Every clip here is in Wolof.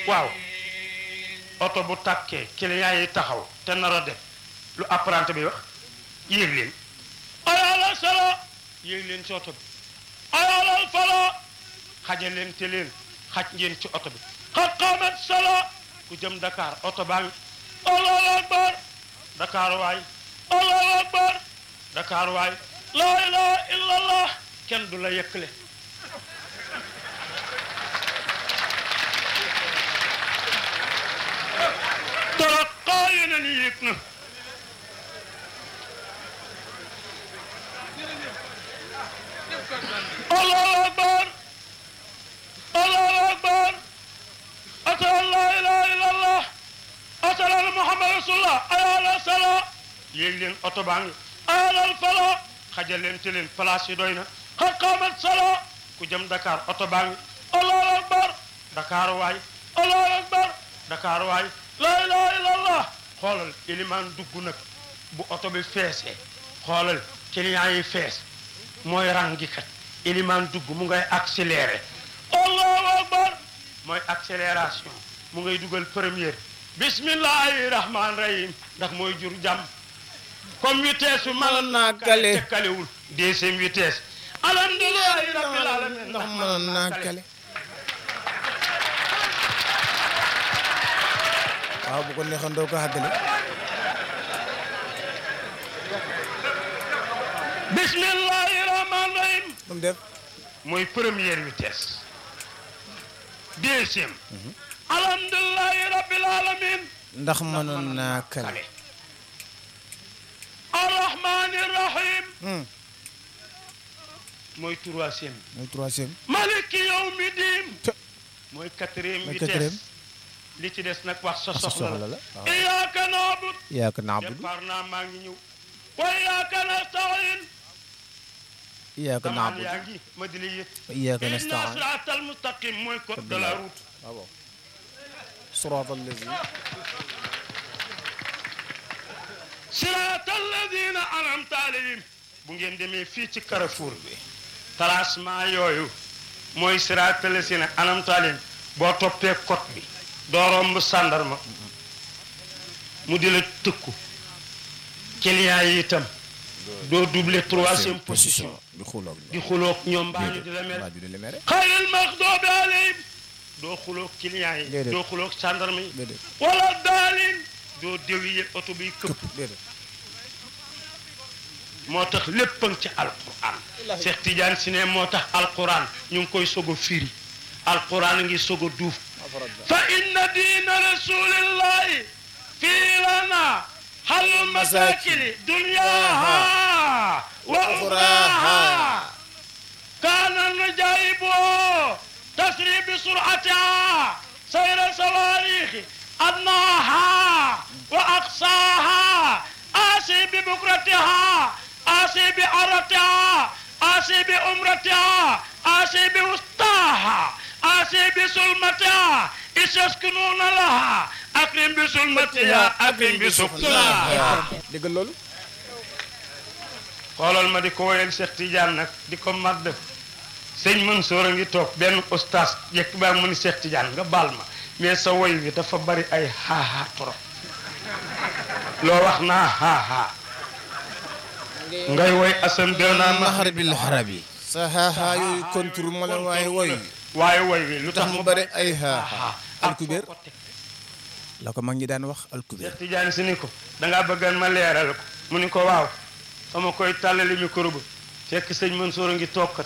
waaw oto bu tàkkee client yi taxaw te nar a def lu apprenti bi wax yéeg leen ayalal sala yéeg leen ci oto bi ayalal fala xajal leen te leen xaj ngeen ci oto bi xat xaamat sala ku jëm Dakar oto baa ngi allahu akbar Dakar waay allahu akbar Dakar waay laa ilaha illallah kenn du la yëkkale toroqaa yeneen yéeg na allahu akbar allahu akbar ashhadu an la ilaha illallah ashhadu anna muhammad rasulullah ayala sala yéeg leen oto baa ngi ayalal fala xajal leen te leen place yi doy na xat qaamat sala ku jëm Dakar oto baa ngi allahu akbar Dakar waay allahu akbar Dakar waay la ilaha illallah xoolal ilimaan dugg nag bu oto bi feesee xoolal client yi fees mooy rangi kat ilimaan dugg mu ngay accéléré allahu akbar mooy accélération mu ngay dugal première bismillahi rahman rahim ndax mooy jur jàmm comme vitesse su mën naa kale. te kalewul deuxième vitesse alhamdulillahi rabbil alamin ndax mënoon naa kale waaw bu ko neexoon doo ko àggale bismillahi rahman rahim lu mu def mooy première vitesse deuxième alhamdulillahi rabbil alamin ndax mënoon naa kale arrahmani rahim Hmm, mooy troisième mooy troisième maliki yawmi din Te- mooy quatrième mooy vitesse quatrième. li ci des nag wax sa sa soxla soxla la la waaw iyyaka na'budu iyaaka naabudu départ naa maa ngi ñëw wa iyyaka nasta'in iyaaka damaan naabudu yaa ngi ma di la yët wa iyaaka inna nastaan siraatal mustaqim mooy code de la route waaw siraatal lazi siraatal ladina an'amta alayhim bu ngeen demee fii ci Carrefour bi tracement yooyu mooy siraatal ladina an'amta alayhim boo toppee code bi doo romb sàndarma mu di la tëkku client yi itam doo doubler troisième position di xuloog di xuloog ñoom mbaa ñu di la mere mbaa ñu di la mere xayril maxdoobi alayhim doo xuloog client yi Déedéet. doo xuloog sàndarma yi déedéet wala daalin doo déwiye oto biy këpp këpp déedéet moo tax lépp a ngi ci alquran Cheikh Tidiane si ne moo tax alquran ñu ngi koy soog a firi alquran a ngi soog a duuf fa inna diina rasulillahi fii lana halul masakini dunyaha wa uxraha kaana najaibu tasri bi suratiha sayra sawarixi adnaha wa aqsaha asi bi bukratiha asi bi aratiha asi bi umratiha asi bi wustaha asi bi sulmatiha isaskununa laha akrim bi sulmatiha akrim bi suknaha dégg loolu xoolal ma di ko woyal Cheikh Tidiane nag di ko madd sëñ Mansour a ngi toog benn ustaas yekk baa mu ni Cheikh Tidiane nga baal ma mais sa woy wi dafa bari ay xaaxaa trop loo wax naa xaaxaa ngay woy asan de naa ma naxar bil xarabi sa xaaxaa yooyu kontur ma la waaye woy waaye woy wi lu tax tax mu mu bëri ay xaaxaa xaaxaa alkubeer la ko mag ñi daan wax alkubeer Cheikh Tidiane si ni ko dangaa bëggan ma leeral ko mu ni ko waaw sama koy tàllali micro ba fekk sëñ Mansour a ngi toogkat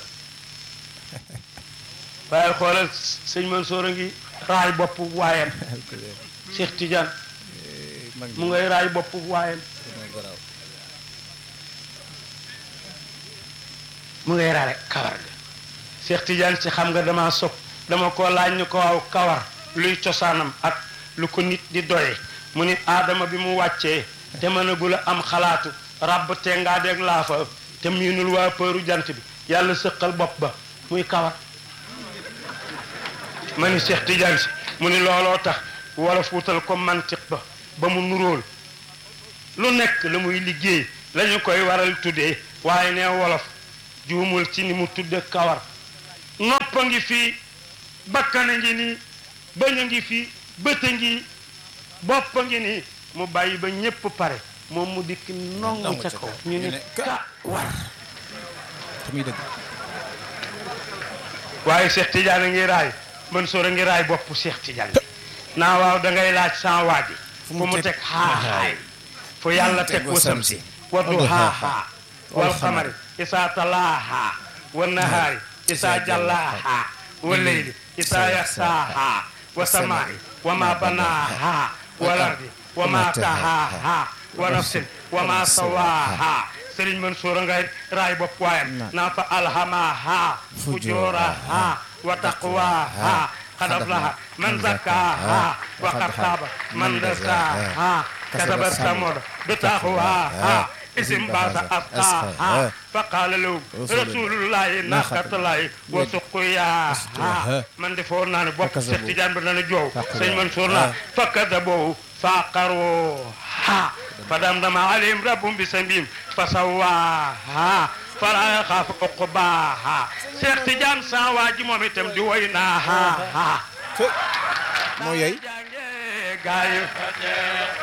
waaye xoolal sëñ Mansour a ngi raay bopp waayam alkubeer Cheikh Tidiane mag ñi mu ngay raay bopp waayam moo garaaw mu ngay raay kawar ga Cheikh Tidiane si xam nga dama sopp dama ko laaj ni ko waaw kawar luy cosaanam ak lu ko nit di doye mu ni aadama bi mu wàccee te mënagul a am xalaatu ràbb te ngaa deg laafa te miinul waa përu jant bi yàlla sëqal bopp ba muy kawar ma ni Cheikh Tidiane si mu ni looloo tax wolof wutal ko mantiq ba ba mu nuróol lu nekk la muy liggéey la ñu koy waral tuddee waaye ne wolof juumul ci ni mu tudde kawar noppa ngi fii bakkana ngi nii bañ a ngi fi bët a ngi bopp a ngi nii mu bàyyi ba ñépp pare moom mu dikk nongu Nongu ca ca kaw kaw. ñu ñu ne ne ka war te muy dëgg waaye Cheikh Tidiane a ngi raay Mansour a ngi raay bopp Cheikh Tidiane bi naa waaw da ngay laaj sans waaji fu mu teg xaaxaay fu yàlla teg wasam si wa duhaaha wal xamari isaa talaaha wa nahaari isaa jallaaha wa leyli isaa yaxsaaha wa samaai wa ma banaaha wal ardi wa ma tahaaha wa nafsin wa ma sawaaha Sëriñ Mansour a ngay raay bopp waayam naa fa alhamaha fujuraha wa taqwaha qad aflaha man zakkaha wa qad xaaba man dasaaha kataba samud bitaqwaha isim baasa asqaha fa qaala lahu rasulullahi naqatullahi wa suqiyaha man defoon naa ne bopp Seex Tijaan bi dana joow Sëriñ Mansour naa fa kadabu fa qaruha fa damdama alayhim rabbum bi sambihim fa sawaaha fala yaxaafu uqbaaha Seex Tijaan sa waa ji moom itam di woy naaha moo yey jànge gaay